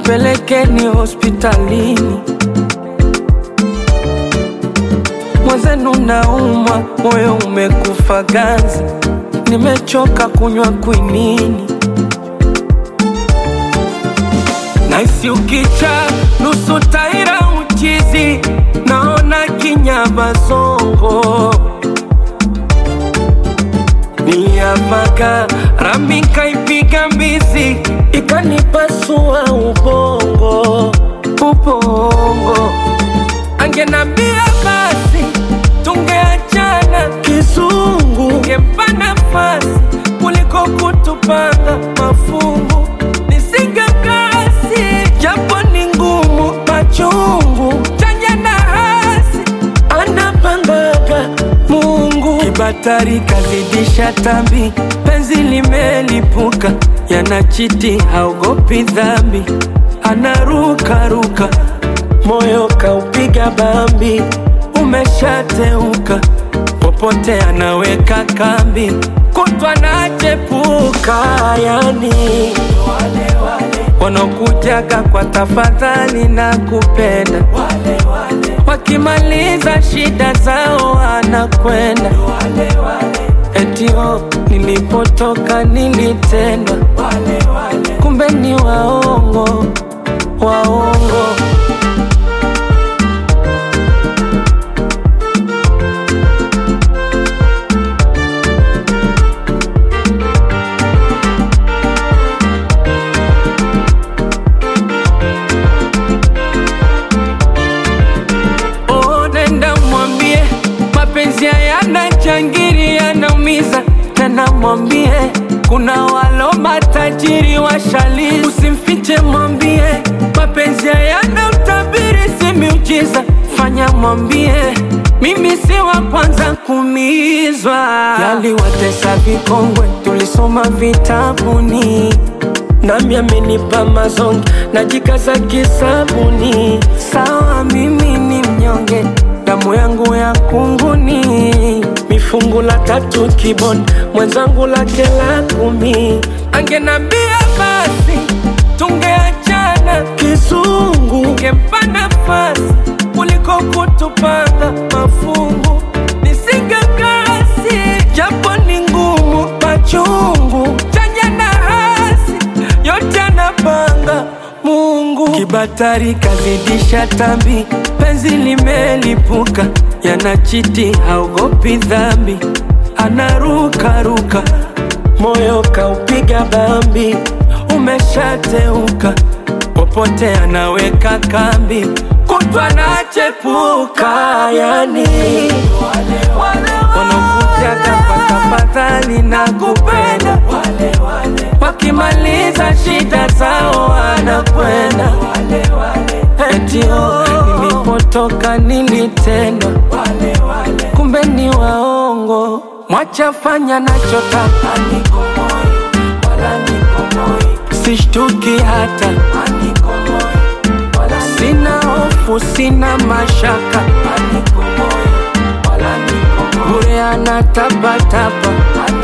nipelekeni hospitalini. Mwenzenu naumwa, moyo umekufa ganzi, nimechoka kunywa kwinini. Naisi ukicha nusu taira uchizi, naona kinyama zongo Niliamaka rami kaipiga mbizi ikanipasua ubongo ubongo, angenambia basi tungeachana kizungu, ngempa nafasi kuliko kutupanga mafungu, nisingekasi japo ni ngumu, machungu chanya na hasi anapangaga Mungu. Kibatari kazidisha tambi, penzi limelipuka, yanachiti haogopi dhambi, anarukaruka, moyo kaupiga bambi, umeshateuka, popote anaweka kambi, kutwa nachepuka, yani wanaokujaga kwa tafadhali na kupenda wakimaliza shida zao wanakwenda etio nilipotoka nilitendwa kumbe ni waongo waongo Oh, nenda mwambie mapenzi hayana changiri, yanaumiza. Tena mwambie kuna walo matajiri washali, usimfiche, mwambie mapenzi hayana utabiri, si miujiza. Fanya mwambie mimi si wa kwanza kumizwa, yaliwatesa vikongwe, tulisoma vitabuni nami amenipa mazonge najikaza kisabuni. Sawa, mimi ni mnyonge, damu yangu ya kunguni, mifungu la tatu kiboni, mwenzangu lake la kumi. Angenambia basi tungeachana kizungu, ngempa nafasi kuliko kutupanga mafungu, nisingekasi japo ni ngumu, machungu chanya na hasi yote anapanga Mungu. Kibatari kazidisha tambi, penzi limelipuka, yanachiti haogopi dhambi, anarukaruka, moyo kaupiga bambi, umeshateuka, popote anaweka kambi, kutwa nachepuka, yani wanakujaga kwa tafadhali na kupenda wakimaliza shida zao wanakwenda etio nilipotoka nilitendwa kumbe ni waongo mwachafanya nachotaka sishtuki hata sina hofu sina mashaka bure anatapatapa